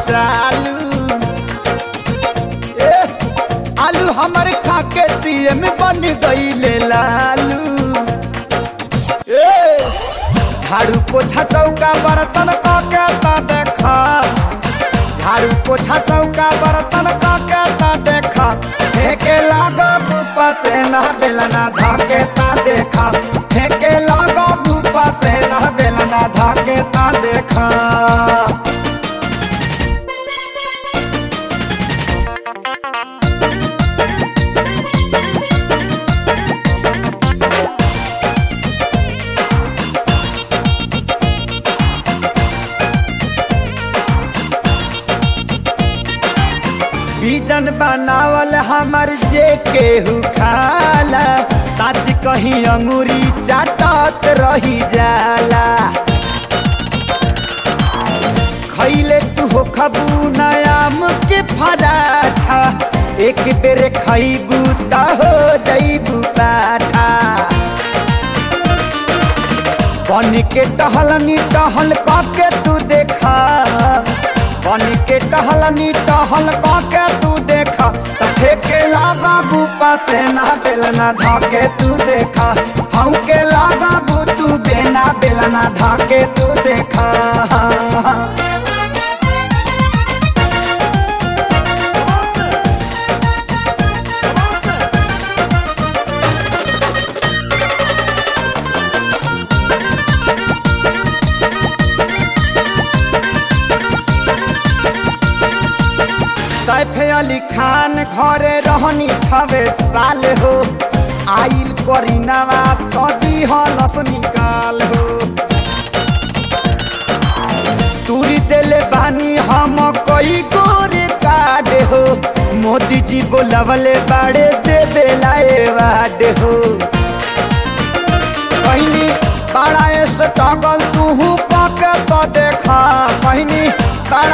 चालू ए, आलू हमर खाके सीएम बन गईले लालू ए, झाड़ू पोछा चौका बर्तन काके ता देखा झाड़ू पोछा चौका बर्तन काके ता देखा फेंके लागो बुपा से ना बेलना धाके ता देखा फेंके लागो बुपा से ना बेलना धाके ता देखा बीजन बनावल हमर जे केहू खाला सच कही अंगूरी चाटत रही जाला खैले तू हो खबू नयाम के फराठा एक बेर खैबू त हो जैबू पाठा बन के टहलनी टहल के तू देखा बन के टहलनी टहल के तू देखा त फेके लागा बूपा से ना बेलना धाके तू देखा हम के लागा बू तू बेना बेलना धाके तू देखा सैफ अली खान घरे रहनी छवे साल हो आइल करीनावा कदी हलस निकाल हो तूरी देले बानी हम कई गोरे काड हो मोदी जी बोलवले बाड़े देवे लाए वाड हो कहनी बड़ा स्ट्रगल तू पाके तो देखा कहनी बड़ा